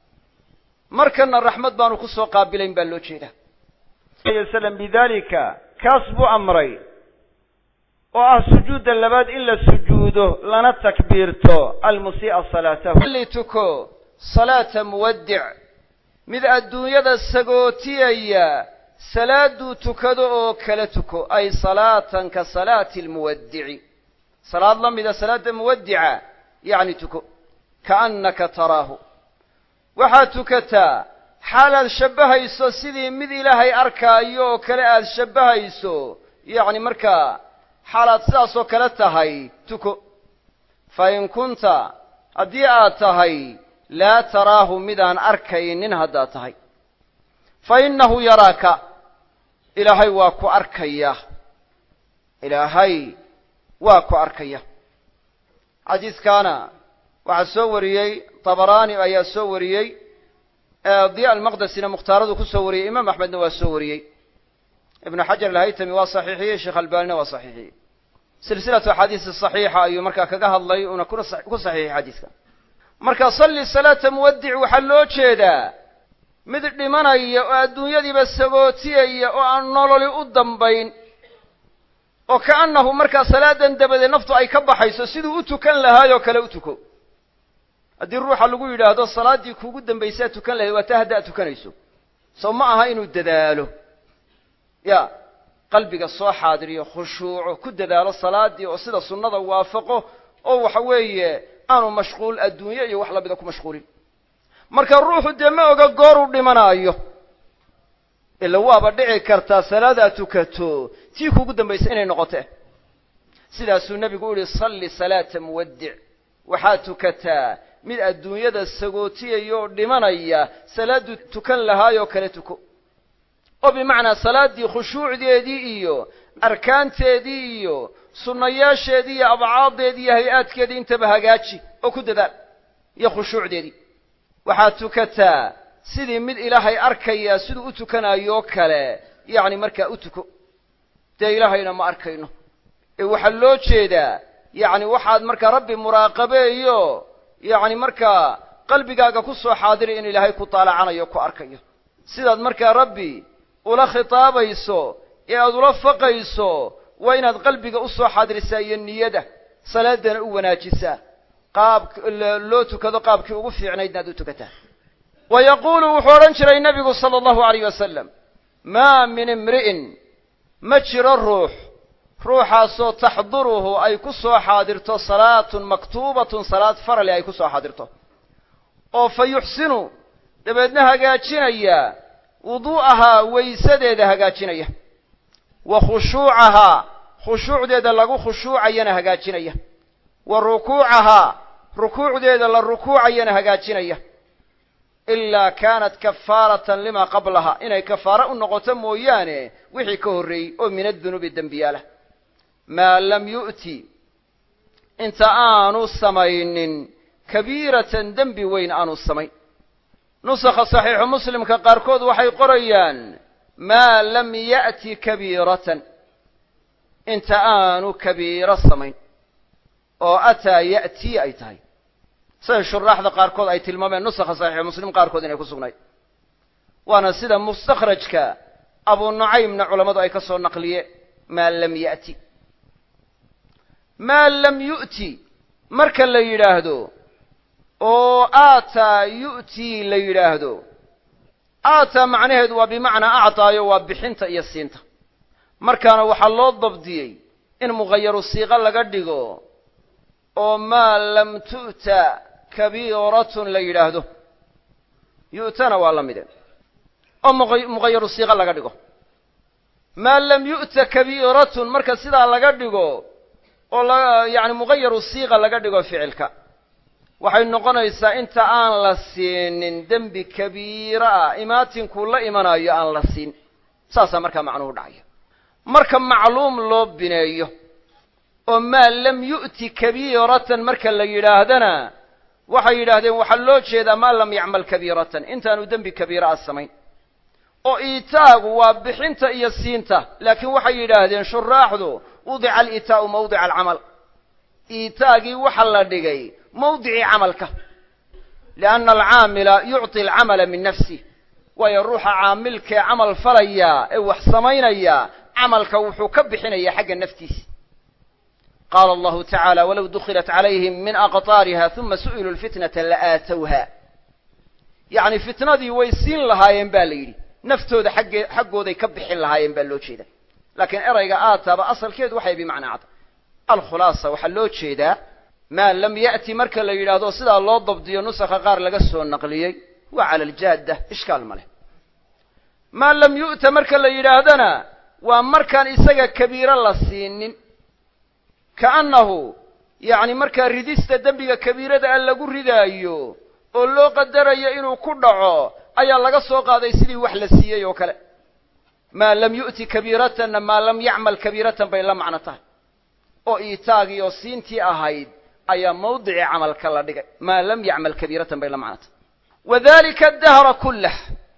markana raxmad baanu ku soo qaabilayn baa loo jeedaa slam bidalika kaas buu amray oo ah sujuudda labaad in la sujuudo lana takbiirto almusii'a salaatahu li tuko salaata muwaddic mid adduunyada sagootiyaya salaaduu tukado oo kala tuko ay salaatan ka salaati almuwaddici salaad la mida salaadda muwaddica yacni tuko kaannaka taraahu waxaad tukataa xaalaad shabbahayso sidii mid ilaahay arkaayo oo kale aad shabbahayso yacni markaa xaalaad sidaasoo kale tahay tuko fa in kunta haddii aad tahay laa taraahu midaan arkaynin haddaad tahay fa innahu yaraaka ilaahay waa ku arkaya ilaahay waa ku arkaya xadiiskaana waxaa soo wariyey tabaraani ayaa soo wariyey diya almaqdesina mukhtaaradu ku soo wariyey imaam axmedna waa soo wariyey ibnu xajar alhaytami waa saxiixiyey sheekh albanina waa saxiixiyey silsilatu axaadiisi saxiixa ayuu markaa kaga hadlay una ku saxiixiyey xadiiska marka salli salaata muwaddic waxaa loo jeedaa mid dhimanaya oo adduunyadiiba sagootiyaya oo aan nololi u dambayn oo kaannahu markaa salaadan dabadeed naftu ay ka baxayso siduu u tukan lahaayoo kale u tuko haddii ruuxa lagu yidhaahdo salaaddii kuugu dambaysaa tukan lahayd waa taa hadda ad tukanayso soo ma aha inuu dadaalo ya qalbiga soo xaadiriyo khushuuco ku dadaalo salaaddii oo sida sunnada waafaqo oo waxa weeye aanu mashquul adduunye iyo wax lamida ku mashquulin marka ruuxu dee ma oga gooruu dhimanaayo ila waaba dhici kartaa salaadaad tukato tii kuugu dambaysa inay noqote sidaasuu nebigu u yihi salli salaata muwaddic waxaad tukataa mid adduunyada sagootiyaya oo dhimanaya salaadduu tukan lahaayoo kale tuko oo bimacnaa salaaddii khushuucdeedii iyo arkaanteedii iyo sunnayaasheedii iyo abcaaddeedii iyo hay-aadkeedii intaba hagaaji oo ku dadaal iyo khushuucdeedii waxaad tukataa sidii mid ilaahay arkaya siduu u tukanaayoo kale yacni markaa u tuko dee ilaahayna ma arkayno ee waxaa loo jeedaa yacni waxaad markaa rabbi muraaqabeeyo yacni markaa qalbigaaga ku soo xaadiri in ilaahay ku taalacanayo ku arkayo sidaad markaa rabbi ula khitaabayso ee aad ula faqayso waa inaad qalbiga u soo xaadirisaa iyo niyada salaadana u wanaajisaa qaab loo tukado qaabkii ugu fiicnaydna ad u tukataa wa yaquulu wuxuu odhan jiray nebigu sala allahu alayh wasalam maa min imri'in ma jiro ruux ruuxaasoo taxduruhu ay ku soo xaadirto salaatun maktuubatun salaad farali ay ku soo xaadirto oo fa yuxsinu dabeedna hagaajinaya wuduu'ahaa waysadeeda hagaajinaya wa khushuucahaa khushuucdeeda lagu khushuucayana hagaajinaya wa rukuucahaa rukuucdeeda la rukuucayana hagaajinaya ilaa kaanat kafaaratan limaa qablaha inay kafaaro u noqoto mooyaane wixii ka horreeyey oo min adunuubi dembiyaalah maa lam yu'ti inta aanu samaynin kabiiratan dembi weyn aanu samayn nusakha saxiixu muslimka qaarkood waxay qorayaan maa lam ya'ti kabiiratan inta aanu kabiiro samayn oo ataa ya'tii ay tahay sida shuraaxda qaarkood ay tilmaameen nusakha saxiixu muslim qaarkood inay ku sugnayd waana sida mustakhrajka abu nucaymna culammadu ay ka soo naqliye maa lam ya'ti maa lam yu'ti marka la yidhaahdo oo aataa yu'tii la yidhaahdo aataa macnaheedu waa bimacnaa actaayo waa bixinta iyo siinta markaana waxaa loo dabdiyey in muqayaru siiqo laga dhigo oo maa lam tu'ta kabiiratun la yidhaahdo yu'tana waa la mide oo muqayaru siiqo laga dhigo maa lam yu'ta kabiiratun marka sidaa laga dhigo oo la yacni muqayaru siiqa laga dhigo ficilka waxay noqonaysaa inta aan la siinin dembi kabiira ah imaatinkuu la imanayo aan la siin saasaa markaa macnuhu dhacaya marka macluum loo bineeyo oo maa lam yu'ti kabiiratan marka la yidhaahdana waxay yidhaahdeen waxaa loo jeedaa maa lam yacmal kabiiratan intaanu dembi kabiira a samayn oo iitaagu waa bixinta iyo siinta laakiin waxay yidhaahdeen shuraaxdu wudica aliitaa'u mawdica alcamal iitaagii waxa la dhigay mawdicii camalka lianna alcaamila yucطi alcamala min nafsih waayo ruuxa caamilkee camal falaya ee wax samaynaya camalka wuxuu ka bixinaya xagga naftiisa qaala allahu tacaala walow dukilat calayhim min aqطaariha uma su'iluu lfitnata la'aatowha yacni fitnadii way siin lahaayeen ba la yidhi naftooda xagge xaggooday ka bixin lahaayeen baa loo jeeda laakiin erayga aataaba asalkeedu waxay bimacnaa cada alkhulaasa waxaa loo jeedaa maa lam ya'ti marka la yidhaahdo sidaa loo dabdiyo nusakha qaar laga soo naqliyey waa cala aljaadda ishkaal ma leh maa lam yu'ta marka la yidhaahdana waa markaan isaga kabiiro la siinin kaannahu yacni markaa ridista dembiga kabiirada a lagu ridaayo oo loo qadarayo inuu ku dhaco ayaa laga soo qaaday sidii wax la siiyey oo kale maa lam yu'ti kabiiratanna maa lam yacmal kabiiratan bay la macno tahay oo iitaagii oo siintii ahayd ayaa mawdicii camalka la dhigay maa lam yacmal kabiiratan bay la macno tahay wadalika addahra kullah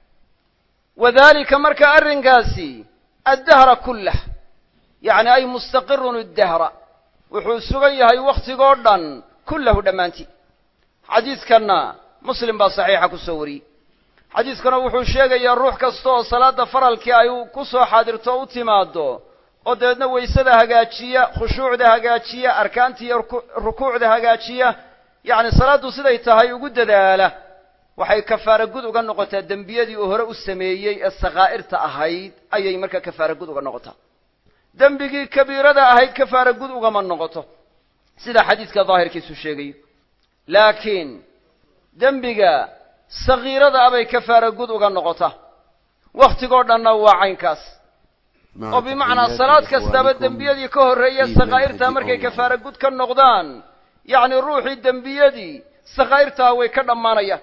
wadalika marka arrinkaasi addahra kullah yacni ay mustaqirun addahra wuxuu sugan yahay wakhtigoo dhan kullahu dhammaantii xadiidkanna muslim baa saxiixa ku soo wariyey xadiidkana wuxuu sheegayaa ruux kasta oo salaadda faralkii ay ku soo xaadirto o u timaado oo dabeedna waysada hagaajiya khushuucda hagaajiya arkaanta iyo rukuucda hagaajiya yacni salaaddu siday tahay ugu dadaala waxay kafaara gud uga noqotaa dembiyadii uu hore u sameeyey ee sakaa'irta ahayd ayay markaa kafaara gud uga noqotaa dembigii kabiirada ahayd kafaara gud ugama noqoto sida xadiidka daahirkiisu sheegayo laakiin dembiga sagiirada abay kafaara gud uga noqotaa wakhtigoo dhanna waa caynkaas oo bimacnaa salaad kastaba dembiyadii ka horreeya sakaa'irtaa markay kafaara gud ka noqdaan yacni ruuxii dembiyadii sakaa'irtaa way ka dhammaanayaan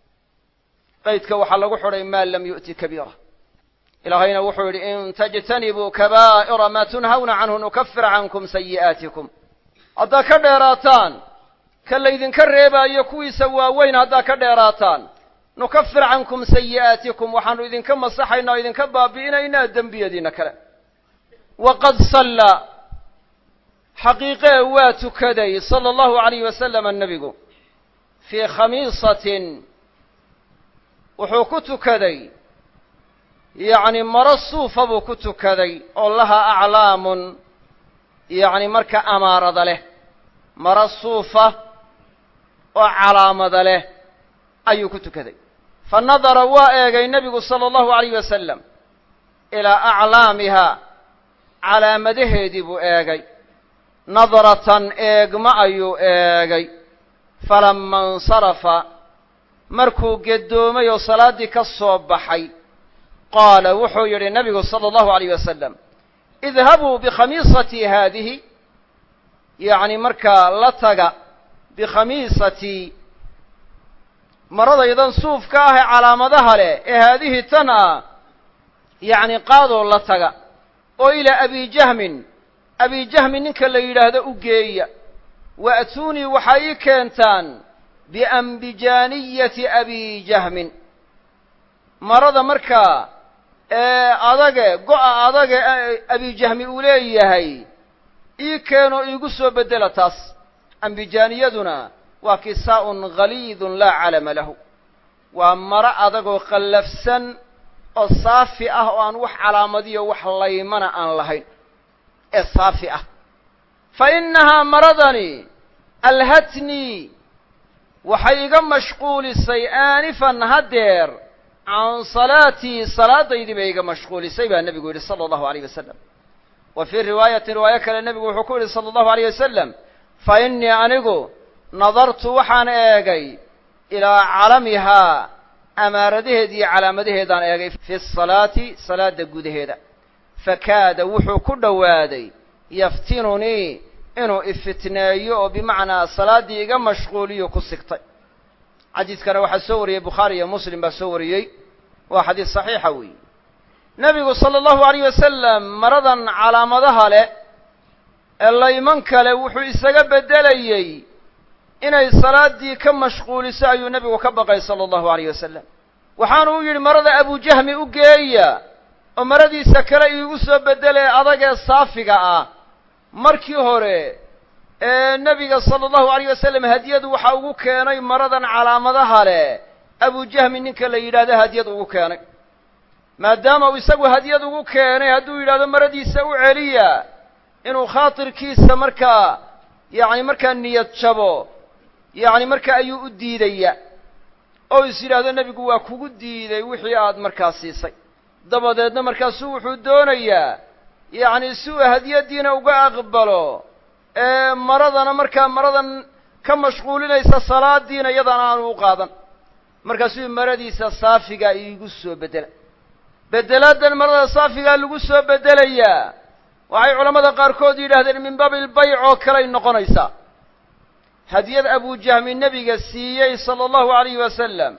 qaydka waxaa lagu xidhay maa lam yu'ti kabiira ilaahayna wuxuu yidhi in tajtanibuu kabaa'ira maa tunhawna canhu nukafir cankum sayi'aatikum haddaad ka dheeraataan ka laydinka reebaayo kuwiisa waaweyn haddaad ka dheeraataan nukafir cankum sayi'aatikum waxaanu idinka masaxaynaa o idinka baabi'inaynaa dembiyadiina kale waqad sallaa xaqiiqee waa tukaday sala allahu alayh wasalama nebigu fii khamiisatin wuxuu ku tukaday yacni maro suufa buu ku tukaday oo laha aclaamun yacni marka amaarada leh maro suufa oo calaamada leh ayuu ku tukaday fa nadara waa eegay nebigu sala allahu alayh wasalam ilaa aclaamiha calaamadaheedii buu eegay nadratan eegma ayuu eegay falama insarafa markuu geddoomay oo salaaddii ka soo baxay qaala wuxuu yidhi nabigu sala allahu alayh wasalam idhabuu bikhamiisatii haadihi yacni markaa la taga bikhamiisatii maradaydan suufka ah ee calaamadaha leh ee haadihi tan ah yacni qaadoo la taga oo ilaa abi jahmin abi jahmin ninka la yidhaahdo u geeya wa'tuunii waxaa ii keentaan biambijaaniyati abi jahmin marada markaa ee adage go-a adage abijahmi uu leeyahay ii keenoo iigu soo beddela taas ambijaaniyaduna waa kisaa'un ghaliidun laa calama lahu waa maro adagoo qallafsan oo saafi ah oo aan wax calaamadiyo wax laymana aan lahayn ee saafi ah fa innahaa maradani alhatnii waxay iga mashquulisay aanifan haddeer can salaatii salaadaydii bay iga mashquulisay baa nebigu yidhi sala allahu alayh wasalam wa fii riwaayatin riwaayo kale nebigu wuxuu ku yidhi sala allahu alayh wasalam fa innii anigu nadartu waxaan eegay ilaa calamihaa amaaradaheed iyo calaamadaheedaan eegay fi salaati salaada gudaheeda fakaada wuxuu ku dhowaaday yaftinunii inuu ifitneeyo oo bimacnaa salaaddii iga mashquuliyo ku sigtay xadiidkana waxaa soo wariyey bukhaari iyo muslim baa soo wariyey waa xadiis saxiixa weeye nebigu sala allahu alayh wasalam maradan calaamadaha leh ee layman kale wuxuu isaga beddelayey inay salaaddii ka mashquuliso ayuu nebigu ka baqay sala allahu alayh wasalam waxaanu u yidhi marada abujahmi u geeya oo maradiisa kale iigu soo beddelee adag ee saafiga ah markii hore ee nebiga sala allahu alayh wasalam hadiyadu waxa ugu keenay maradan calaamadaha leh abujahmi ninka la yidhaahdo hadiyad ugu keenay maadaama uu isagu hadiyad ugu keenay hadduu yidhahdo maradiisa u celiya inuu khaatirkiisa markaa yacni markaa niyad jabo yacni marka ayuu u diidaya oo is yidhaahdo nebigu waa kugu diiday wixii aad markaa siisay dabadeedna markaasuu wuxuu doonayaa yacni si uu hadiyaddiina uga aqbalo ee maradana markaa maradan ka mashquulinaysa salaadiina iyadana aanu u qaadan markaasuu maradiisa saafigaa iigu soo beddela beddelaaddan marada saafigaa lagu soo beddelayaa waxay culammada qaarkood yidhaahdeen min baabi ilbayc oo kaley noqonaysaa hadiyad abujahmi nebiga siiyey sala allahu alayhi wasalam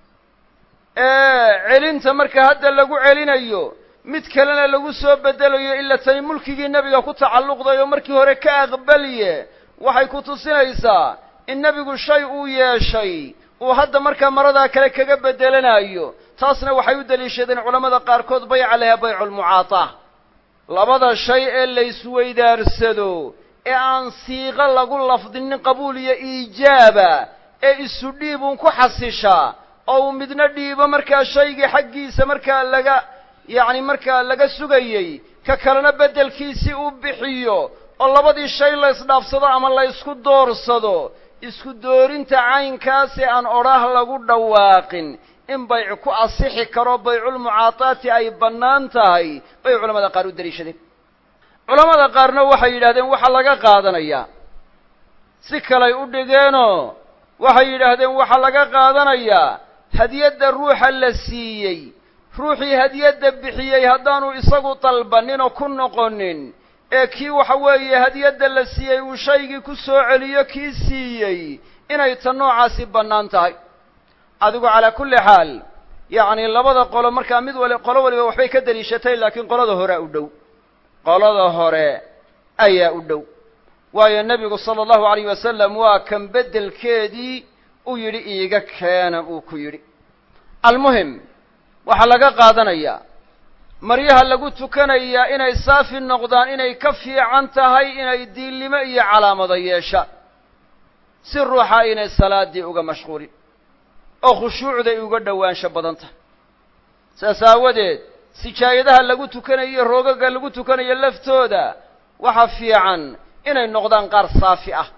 ee celinta marka hadda lagu celinayo mid kalena lagu soo beddelayo ila tani mulkigii nebiga ku tacalluqday oo markii hore ka aqbaliye waxay ku tusinaysaa in nebigu shay uu yeeshay uu hadda markaa maradaa kale kaga beddelanayo taasna waxay u deliishadeen culammada qaarkood bayca laha bayculmucaataa labada shay ee laysweydaarsado ee aan siiqo lagu lafdinin qabuul iyo iijaaba ee isu dhiibuun ku xasishaa oo uu midna dhiibo markaa shaygii xaggiisa markaa laga yacni markaa laga sugayey ka kalena beddelkiisii uu bixiyo oo labadii shay la ysdhaafsado ama la ysku doorsado isku doorinta caynkaasi aan odhaah lagu dhawaaqin in bayc ku asixi karo bayculmucaataati ay bannaan tahay bay culamada qaar u deliishadeen culamada qaarna waxay yidhahdeen waxaa laga qaadanayaa si kalay u dhigeenoo waxay yidhaahdeen waxaa laga qaadanayaa hadiyadda ruuxa la siiyey ruuxii hadiyadda bixiyey haddaanu isagu dalbanin oo ku noqonin ee kii waxa weeye hadiyadda la siiyey uu shaygii ku soo celiyo kii siiyey inay ta noocaasi bannaan tahay adigu calaa kulli xaal yacni labada qolo markaa mid wali qolo waliba waxbay ka deliishatay laakiin qolada horea u dhow qolada hore ayaa u dhow waayo nebigu sala allahu alayh wasalam waa kan beddelkeedii u yidhi iiga keena uu ku yidhi almuhim waxaa laga qaadanayaa maryaha lagu tukanayaa inay saafi noqdaan inay ka fiican tahay inay diillimo iyo calaamado yeeshaan si ruuxa inay salaaddii uga mashquulin oo khushuucday uga dhowaansho badan tahay saas aawadeed sijaayadaha lagu tukanayo roogaga lagu tukanayo laftooda waxa fiican inay noqdaan qaar saafi ah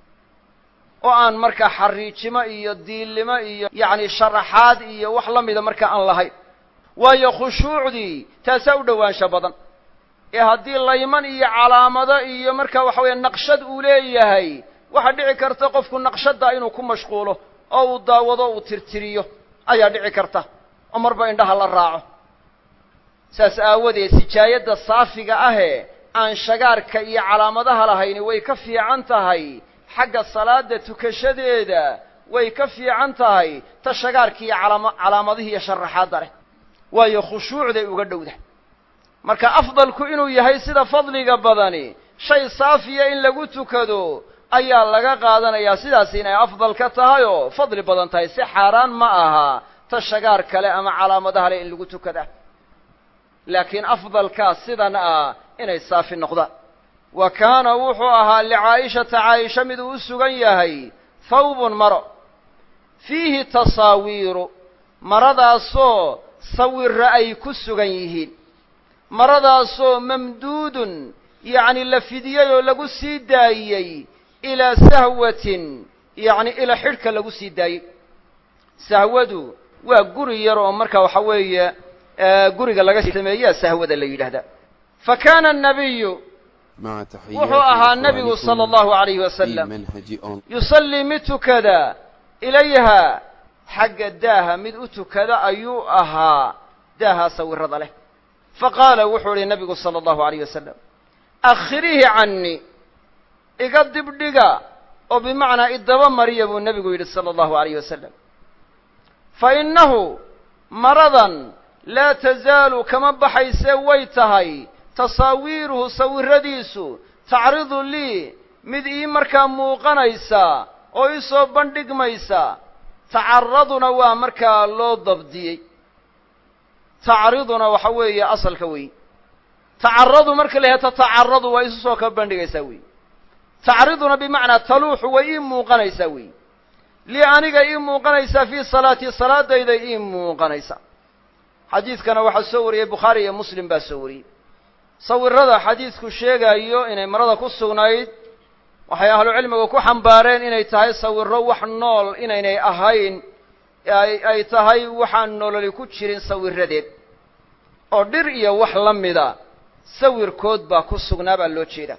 oo aan markaa xariijimo iyo diillimo iyo yacni sharaxaad iyo wax la mida markaa aan lahayn waayo khushuucdii taasaa u dhowaansho badan ee haddii layman iyo calaamado iyo markaa waxa weeye naqshad uu leeyahay waxaa dhici karta qofku naqshadda inuu ku mashquulo oo uu daawado uu tirtiriyo ayaa dhici karta oo marba indhaha la raaco saas aawadeed sijaayadda saafiga ahee aan shagaarka iyo calaamadaha lahayni way ka fiican tahay xagga salaada tukashadeeda way ka fiican tahay ta shagaarka iyo calaama calaamadihii iyo sharaxaadda leh waayo khushuucday uga dhowda marka afdalku inuu yahay sida fadliga badani shay saafiya in lagu tukado ayaa laga qaadanayaa sidaas inay afdal ka tahay oo fadli badan tahay si xaaraan ma aha ta shagaar kale ama calaamadaha leh in lagu tukada laakiin afdalkaa sidan ah inay saafi noqdaan wa kaana wuxuu ahaa licaa'ishata caaisha miduu u sugan yahay thawbun maro fiihi tasaawiiru maradaasoo sawirra ay ku sugan yihiin maradaasoo mamduudun yacni la fidiyey oo lagu sii daayey ilaa sahwatin yacni ila xidhka lagu sii daayey sahwadu waa guri yar oo marka waxa weeye guriga laga sameeyaa sahwada la yidhaahdaa fa kaana annabiyu wuxuu ahaa nebigu sala allahu alayhi wasalam yusallii mid tukada ilayha xagga daaha mid u tukada ayuu ahaa daaha sawirada leh faqaala wuxuu idhi nabigu sala allahu alayh wasalam akhirihi cannii iga dibdhiga oo bimacnaa idaba mariya buu nebigu yidhi sala allahu alayh wasalam fa innahu maradan laa tazaalu kama baxaysee way tahay tasaawiiruhu sawiradiisu tacridu lii mid ii markaa muuqanaysa oo ii soo bandhigmaysa tacaraduna waa markaa loo dabdiyey tacriduna waxa weeye asalka wey tacaradu marka la yahay tatacaradu waa isu soo ka bandhigaysaa wey tacriduna bimacnaa taluuxu way ii muuqanaysaa wey lii aniga ii muuqanaysaa fii salaatii salaadayday ii muuqanaysa xadiidkana waxaa soo wariyey bukhaari iyo muslim baa soo wariyey sawirada xadiidku sheegaayo inay marada ku sugnayd waxay ahlucilmigu ku xambaareen inay tahay sawiro wax nool inaynay ahayn ay tahay waxaan nololi ku jirin sawiradeed oo dhir iyo wax la mida sawirkood baa ku sugnaa baa loo jeeda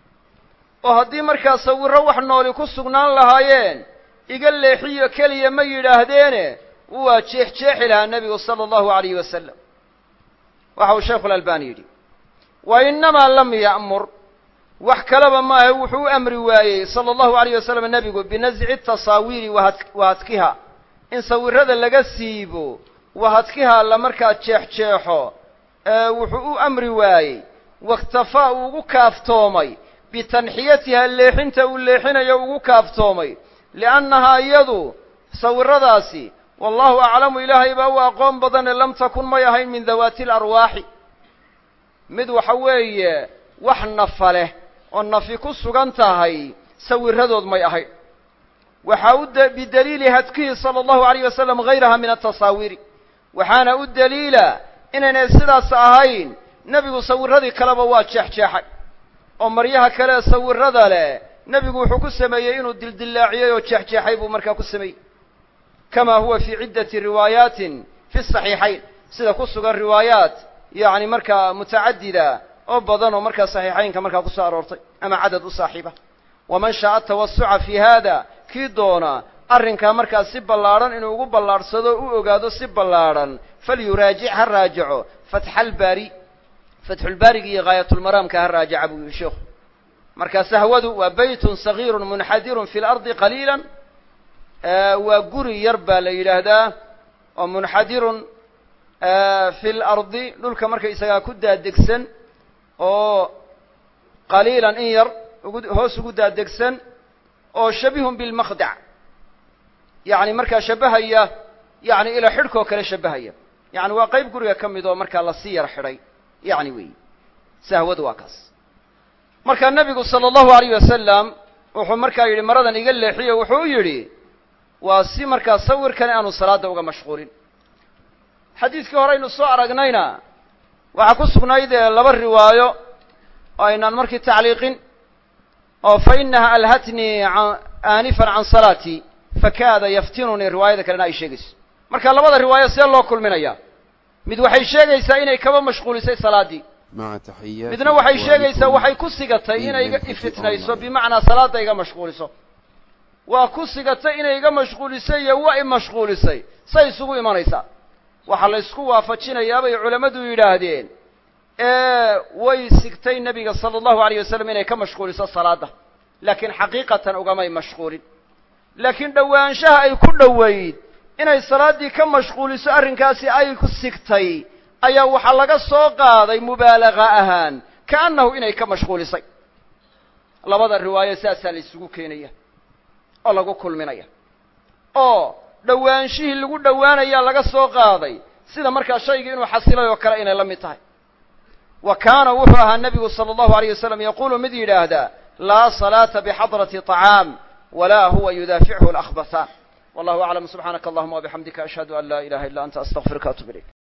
oo haddii markaa sawiro wax nooli ku sugnaan lahaayeen iga leexiyo keliya ma yidhaahdeene waa jeexjeexi lahaa nebigu sala allahu alayhi wasalam waxa uu shaykhu lalbani yidhi wa innamaa lam ya'mur wax kaleba maahe wuxuu u amri waayey sala allahu alayh wasalam nebigu binasci tasaawiiri wahadkiha in sawirada laga siibo wahadkiha la markaa jeexjeexo wuxuu u amri waayey wakhtafaa uu ugu kaaftoomay bitanxiyatiha leexinta uu leexinayo ugu kaaftoomay liannahaa iyadu sawiradaasi wallahu aclamu ilaahay baa u aqoon badane lam takun may ahayn min dawaati alarwaaxi mid waxa weeye wax nafa leh oo nafi ku sugan tahay sawiradood may ahayn waxaa u bidaliili hadkihi sala allahu alayh wasalam hayraha min atasaawiiri waxaana u daliila inaynay sidaas ahayn nebigu sawiradii kaleba waa jeexjeexay oo maryaha kale sawirada leh nebigu wuxuu ku sameeyey inuu dildillaaciyey oo jeexjeexay buu markaa ku sameeyey kama huwa fii ciddati riwaayaatin fi saxiixayn sida ku sugan riwaayaat yacni markaa mutacadida oo badan oo markaa saxiixaynka markaa ku soo aroortay ama cadad u saaxiiba waman shaaa tawasuca fi hada kii doona arrinkaa markaa si ballaadhan inuu ugu ballaadhsado u ogaado si ballaadhan falyuraajic ha raajaco fatxalbaari fatxulbaariga iyo gaayatulmaraamka ha raajaca buu yihi sheikhu marka sahwadu waa beytun sagiirun munxadirun fi lardi qaliila waa guri yar baa la yidhaahdaa oo munxadirun fi lardi dhulka markaysagaa ku daadegsan oo qaliilan in yar ugu hoos ugu daadegsan oo shabihun bilmaqdac yacni markaa shabahaya yani ila xidhkoo kale shabahaya yani waa qayb guriga ka mid oo markaa lasii yar xidhay yani weyi sahwadu waa kaas marka nebigu sala allahu alayh wasalam wuxuu markaa yidhi maradan iga leexiyo wuxuu yidhi waa si markaa sawirkani aanu salaada uga mashquulin xadiidkii hore aynu soo aragnayna waxaa ku sugnayd laba riwaayo oo aynaan markii tacliiqin oo fa inaha alhatnii aanifan can salaatii fakaada yaftinunii riwaayada kalena ay sheegayso marka labada riwaayo see loo kulminaya mid waxay sheegaysaa inay kaba mashquulisay salaaddii مع تحيات midna waxay sheegaysaa إخوانكم waxay ku sigatay في inay iga منهج ifitnayso online. bimacnaa salaada iga mashquuliso waa ku sigatay inay iga mashquulisay iyo waa i mashquulisay say isugu imanaysaa waxaa la ysku waafajinayaa bay culammadu yidhaahdeen ee way sigtay nebiga sala allahu alayh wasalam inay ka mashquuliso salaadda laakiin xaqiiqatan ugamay mashquulin laakiin dhowaanshaha ay ku dhoweyd inay salaaddii ka mashquuliso arrinkaasi ay ku sigtay ayaa waxaa laga soo qaaday mubaalaga ahaan kaannahu inay ka mashquulisay labada riwaayo saasaa la isugu keenaya oo lagu kulminaya oo dhowaanshihii lagu dhowaanayaa laga soo qaaday sida markaa shaygii inuu xasilay oo kale inay la mid tahay wa kaana wuxuu ahaa nebigu sala allahu alayh wasalam yaquulu mid yidhaahdaa laa salaata bixadrati طacaam walaa huwa yudaafichu alahbathaan wallahu aclam subxaanaka allahuma wabixamdika ashhadu an laa ilaha illa anta astaqfiruka atub ilayk